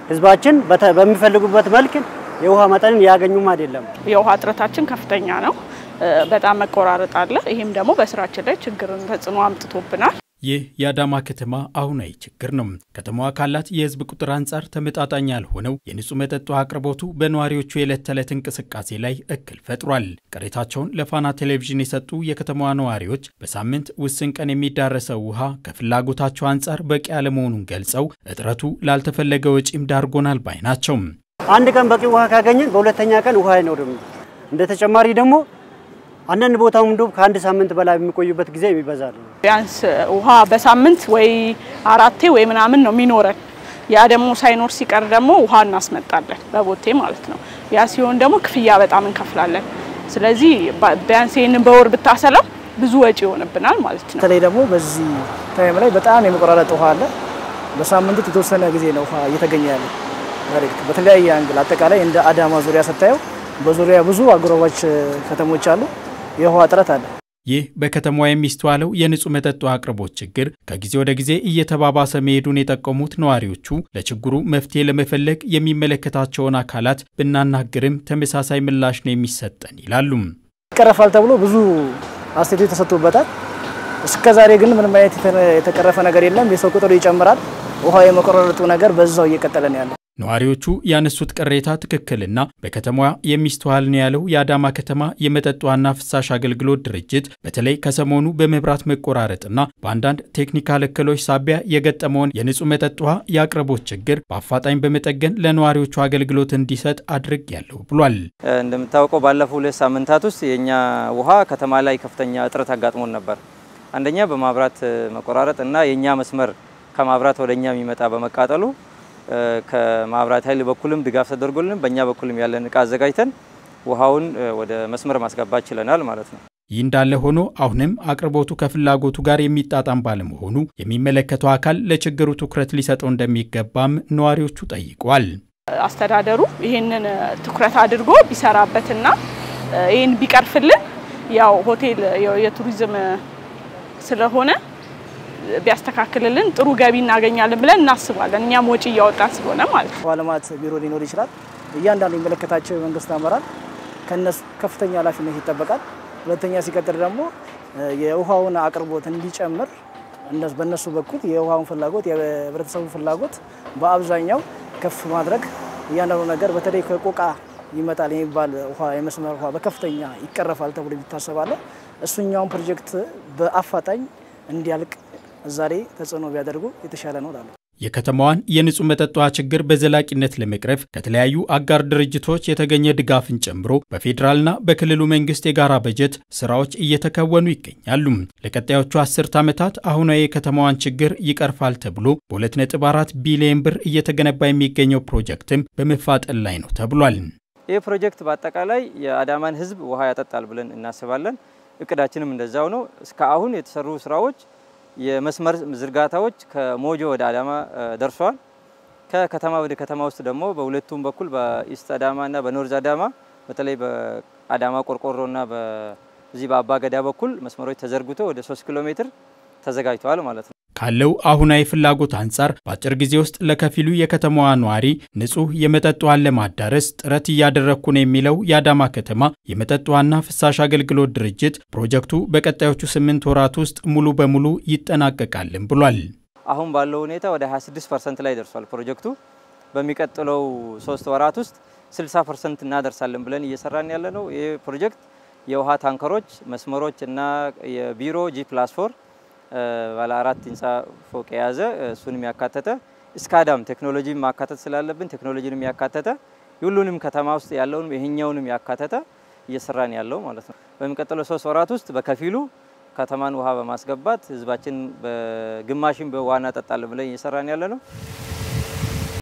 ህዝባችን በሚፈልጉበት መልክ የውሃ መጠንን ያገኙም አይደለም። የውሃ እጥረታችን ከፍተኛ ነው። በጣም መቆራረጥ አለ። ይህም ደግሞ በስራችን ላይ ችግርን ተጽዕኖ አምጥቶብናል። ይህ የአዳማ ከተማ አሁናዊ ችግር ነው። ከተማዋ ካላት የህዝብ ቁጥር አንጻር ተመጣጣኝ ያልሆነው የንጹህ መጠጥ ውሃ አቅርቦቱ በነዋሪዎቹ የዕለት ተዕለት እንቅስቃሴ ላይ እክል ፈጥሯል። ቅሬታቸውን ለፋና ቴሌቪዥን የሰጡ የከተማዋ ነዋሪዎች በሳምንት ውስን ቀን የሚዳረሰው ውሃ ከፍላጎታቸው አንጻር በቂ አለመሆኑን ገልጸው እጥረቱ ላልተፈለገ ወጪም ዳርጎናል ባይ ናቸው። አንድ ቀን በቂ ውሃ ካገኘን በሁለተኛ ቀን ውሃ አይኖርም። እንደ ተጨማሪ ደግሞ አንዳንድ ቦታው እንዲሁም ከአንድ ሳምንት በላይ የሚቆዩበት ጊዜ ይበዛል። ቢያንስ ውሃ በሳምንት ወይ አራቴ ወይ ምናምን ነው የሚኖረን። ያ ደግሞ ሳይኖር ሲቀር ደግሞ ውሃ እናስመጣለን በቦቴ ማለት ነው። ያ ሲሆን ደግሞ ክፍያ በጣም እንከፍላለን። ስለዚህ ቢያንስ ይህንን በወር ብታሰላው ብዙ ወጪ ይሆንብናል ማለት ነው። በተለይ ደግሞ በዚህ ታይም ላይ በጣም የመቆራረጥ ውሃ አለ። በሳምንት የተወሰነ ጊዜ ነው ውሃ እየተገኘ ያለ በተለያየ አንግል አጠቃላይ እንደ አዳማ ዙሪያ ስታየው በዙሪያ ብዙ አጎራባች ከተሞች አሉ። የውሃ እጥረት አለ። ይህ በከተማዋ የሚስተዋለው የንጹህ መጠጥ ውሃ አቅርቦት ችግር ከጊዜ ወደ ጊዜ እየተባባሰ መሄዱን የጠቆሙት ነዋሪዎቹ ለችግሩ መፍትሄ ለመፈለግ የሚመለከታቸውን አካላት ብናናግርም ተመሳሳይ ምላሽ ነው የሚሰጠን ይላሉ። ይቀረፋል ተብሎ ብዙ አስተያየቶች ተሰጥቶበታል። እስከዛሬ ግን ምንም አይነት የተቀረፈ ነገር የለም። የሰው ቁጥሩ ይጨምራል። ውሃ የመቆራረጡ ነገር በዛው እየቀጠለ ነው ያለው። ነዋሪዎቹ ያነሱት ቅሬታ ትክክልና በከተማዋ የሚስተዋል ነው ያለው የአዳማ ከተማ የመጠጥ ውሃና ፍሳሽ አገልግሎት ድርጅት በተለይ ከሰሞኑ በመብራት መቆራረጥና በአንዳንድ ቴክኒካል እክሎች ሳቢያ የገጠመውን የንጹህ መጠጥ ውሃ የአቅርቦት ችግር በአፋጣኝ በመጠገን ለነዋሪዎቹ አገልግሎት እንዲሰጥ አድርጌያለሁ ብሏል። እንደምታወቀው ባለፉት ሁለት ሳምንታት ውስጥ የእኛ ውሃ ከተማ ላይ ከፍተኛ እጥረት አጋጥሞን ነበር። አንደኛ በማብራት መቆራረጥ እና የእኛ መስመር ከማብራት ወደ እኛ የሚመጣ በመቃጠሉ ከማብራት ኃይል በኩልም ድጋፍ ተደርጎልን በእኛ በኩልም ያለን እቃ አዘጋጅተን ውሃውን ወደ መስመር ማስገባት ችለናል ማለት ነው። ይህ እንዳለ ሆኖ አሁንም አቅርቦቱ ከፍላጎቱ ጋር የሚጣጣም ባለመሆኑ የሚመለከተው አካል ለችግሩ ትኩረት ሊሰጠው እንደሚገባም ነዋሪዎቹ ጠይቀዋል። አስተዳደሩ ይህንን ትኩረት አድርጎ ቢሰራበትና ይህን ቢቀርፍልን ያው ሆቴል የቱሪዝም ስለሆነ ቢያስተካክልልን ጥሩ ገቢ እናገኛለን ብለን እናስባለን። እኛም ወጪ እያወጣን ስለሆነ ማለት ነው። ውሃ ልማት ቢሮ ሊኖር ይችላል። እያንዳንዱ የሚመለከታቸው የመንግስት አመራር ከነሱ ከፍተኛ ኃላፊነት ይጠበቃል። ሁለተኛ ሲቀጥል ደግሞ የውሃውን አቅርቦት እንዲጨምር በእነሱ በኩል የውሃውን ፍላጎት የህብረተሰቡ ፍላጎት በአብዛኛው ከፍ ማድረግ እያንዳንዱ ነገር በተለይ ከቆቃ ይመጣል የሚባል ውሃ የመስመር ውሃ በከፍተኛ ይቀረፋል ተብሎ ይታሰባል። እሱኛውን ፕሮጀክት በአፋጣኝ እንዲያልቅ ዛሬ ተጽዕኖ ቢያደርጉ የተሻለ ነው እላለሁ። የከተማዋን የንጹህ መጠጥ ውሃ ችግር በዘላቂነት ለመቅረፍ ከተለያዩ አጋር ድርጅቶች የተገኘ ድጋፍን ጨምሮ በፌዴራልና በክልሉ መንግስት የጋራ በጀት ስራዎች እየተከወኑ ይገኛሉ። ለቀጣዮቹ አስርት ዓመታት አሁናዊ የከተማዋን ችግር ይቀርፋል ተብሎ በ2.4 ቢሊዮን ብር እየተገነባ የሚገኘው ፕሮጀክትም በመፋጠን ላይ ነው ተብሏል። ይህ ፕሮጀክት በአጠቃላይ የአዳማን ህዝብ ውሃ ያጠጣል ብለን እናስባለን። እቅዳችንም እንደዛው ነው። እስከ አሁን የተሰሩ ስራዎች የመስመር ዝርጋታዎች ከሞጆ ወደ አዳማ ደርሷል። ከከተማ ወደ ከተማ ውስጥ ደግሞ በሁለቱም በኩል በኢስት አዳማ እና በኖርዝ አዳማ በተለይ በአዳማ ቆርቆሮ እና በዚህ በአባገዳ በኩል መስመሮች ተዘርግቶ ወደ 3 ኪሎ ሜትር ተዘጋጅተዋል ማለት ነው። ካለው አሁናዊ ፍላጎት አንጻር በአጭር ጊዜ ውስጥ ለከፊሉ የከተማዋ ነዋሪ ንጹህ የመጠጥ ውሃን ለማዳረስ ጥረት እያደረግኩ ነው የሚለው የአዳማ ከተማ የመጠጥ ውሃና ፍሳሽ አገልግሎት ድርጅት ፕሮጀክቱ በቀጣዮቹ ስምንት ወራት ውስጥ ሙሉ በሙሉ ይጠናቀቃልን ብሏል። አሁን ባለው ሁኔታ ወደ 26 ፐርሰንት ላይ ደርሷል ፕሮጀክቱ። በሚቀጥለው ሶስት ወራት ውስጥ 60 ፐርሰንት እናደርሳለን ብለን እየሰራን ያለ ነው። ይህ ፕሮጀክት የውሃ ታንከሮች፣ መስመሮች እና የቢሮ ጂ ፕላስ ፎር ባለ አራት ህንፃ ፎቅ የያዘ እሱንም ያካተተ እስካዳም ቴክኖሎጂ ማካተት ስላለብን ቴክኖሎጂንም ያካተተ ሁሉንም ከተማ ውስጥ ያለውንም ይሄኛውንም ያካተተ እየሰራን ያለው ማለት ነው። በሚቀጥለው ሶስት ወራት ውስጥ በከፊሉ ከተማን ውሃ በማስገባት ህዝባችን በግማሽም በውሃ እናጠጣለን ብለን እየሰራን ያለ ነው።